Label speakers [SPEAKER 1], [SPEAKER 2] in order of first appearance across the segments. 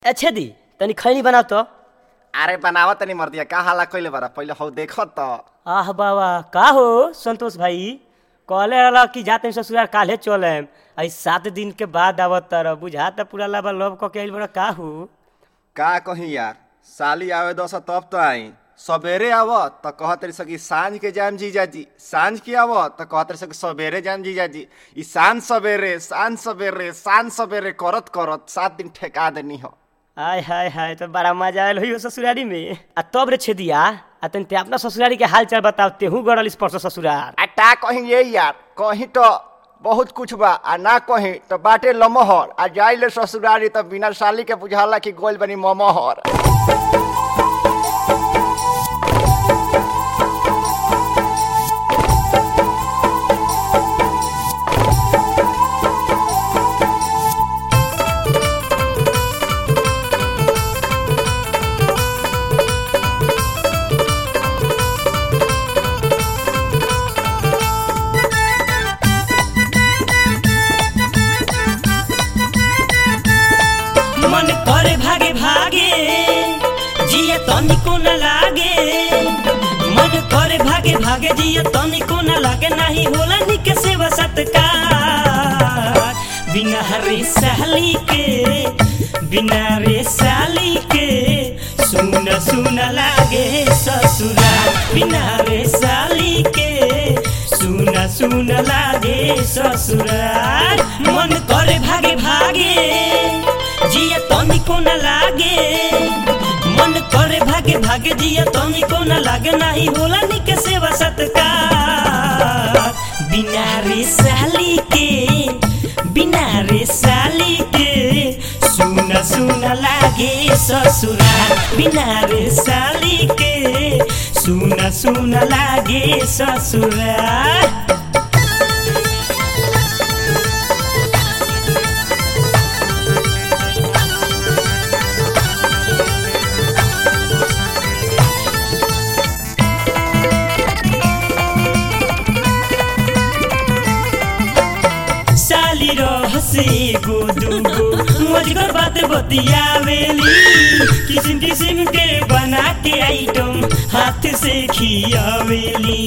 [SPEAKER 1] अच्छा दी तनी खैनी बनाव तो
[SPEAKER 2] अरे बनावा तनी मर्दिया का हाला कइले बारा पहिले हौ देखो त
[SPEAKER 1] आह बाबा का हो संतोष भाई कहले रहला कि जाते ससुराल काल्हे चलेम आई सात दिन के बाद आवत तर बुझा त पूरा लाबा लव क के आइल बड़ा का हो
[SPEAKER 2] का कही यार साली आवे दस तब तो आई सबेरे आव त कह तरी सकी सांझ के जाम जीजाजी सांझ के आव त कह तरी सकी सबेरे जाम जीजाजी ई सांझ सबेरे सांझ सबेरे सांझ सबेरे करत करत सात दिन ठेका देनी हो
[SPEAKER 1] आय हाय हाय तो बड़ा मजा आयल हो ससुरारी में आ तब रे छेदिया आ तनी ते अपना ससुरारी के हाल चाल बताओ तेहू गड़ल इस परसों ससुरार
[SPEAKER 2] आ टा कहीं ये यार कहीं तो बहुत कुछ बा आ ना कहीं तो बाटे लमहर आ जाइले ससुरारी त बिना साली के बुझाला कि गोल बनी ममहर
[SPEAKER 3] मन करे भागे भागे जिया तनिको न लागे मन करे भागे भागे जिया तनिको न लागे नाही होला निक सेवा सत्कार बिना रे साली के बिना रे साली के सुन सुन लागे ससुरा बिना रे साली के सुन सुन लागे ससुरार मन करे भागे भागे जिया तनिको न लागे मन करे भागे भागे जिया तनिको न लागे नाही होला निक सेवा सत्कार बिना रे साली के बिना रे साली के सुन सुन लागे ससुराल बिना रे साली के सुन सुन लागे ससुराल साली रहसे गो दुगो मजगर बात बतियावेली किसिम किसिम के बना के आइटम हाथ से खियावेली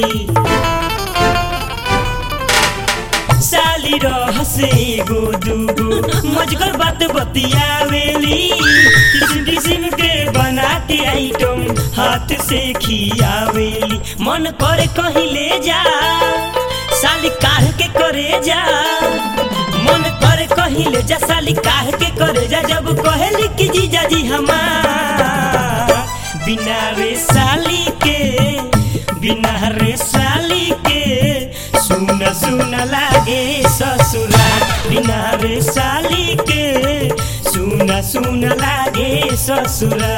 [SPEAKER 3] साली रहसे गो दुगो मजगर बात बतियावेली किसिम किसिम के बना के आइटम हाथ से खियावेली मन करे कहीं ले जा साली काढ़ के करे जा मन करे कहीं ले जा साली काढ़ के करे जा जब कहेली कि जीजा जी हमार बिना रे साली के बिना रे साली के सुन सुन लागे ससुरा बिना रे साली के सुन सुन लागे ससुरा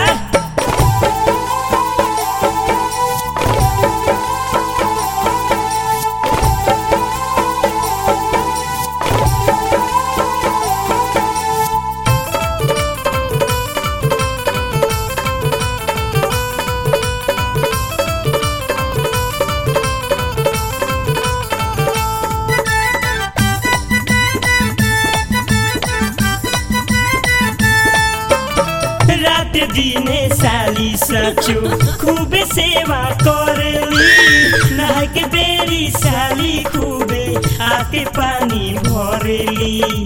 [SPEAKER 3] रात दिने साली सचो खूबे सेवा करली नहा के बेरी साली खूबे आके पानी भरेली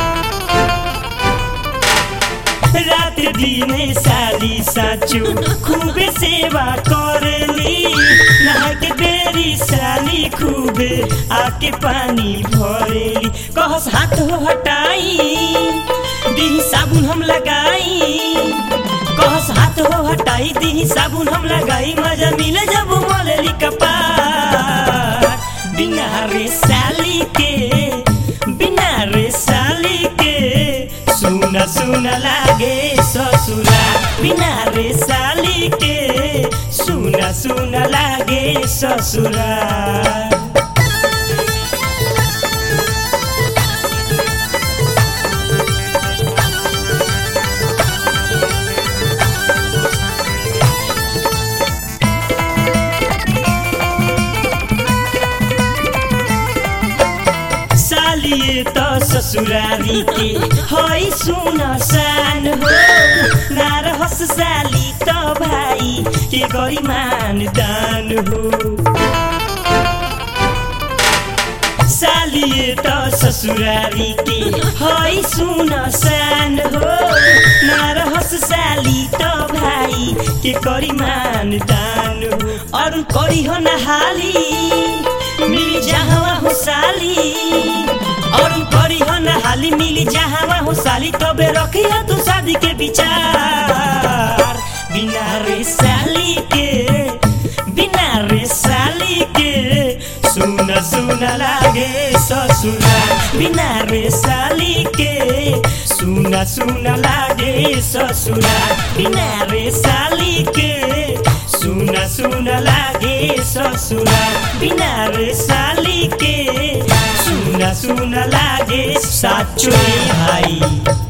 [SPEAKER 3] रात दिने साली साचो खूबे सेवा करली नहा के बेरी साली खूबे आके पानी भरेली कहस हाथ हटाई दी साबुन हम लगाई कहस हाथ हो हटाई दी साबुन हम लगाई मजा मिले जब मोलेली कपार बिना रे साली के बिना रे साली के सुन सुन लागे ससुरा बिना रे साली के सुन सुन लागे ससुरा सालिए त ससुरारी के हई सुन सान हो ना रहस साली त भाई के करी मान दान हो सालिए त ससुरारी के हई सुन सान हो ना रहस साली त भाई के करी मान दान हो अरू करी हो नहाली मिली जहाँ हो साली अरू करी हो नहाली मिली जहाँ हो साली तबे रखिया तू शादी के विचार बिना रे साली के बिना रे साली के सुन सुन लागे ससुरा बिना रे साली के सुन सुन लागे ससुरा बिना रे साली के सुन सुन लागे ससुरा बिना रे साली के सुन सुन लागे साचो भाई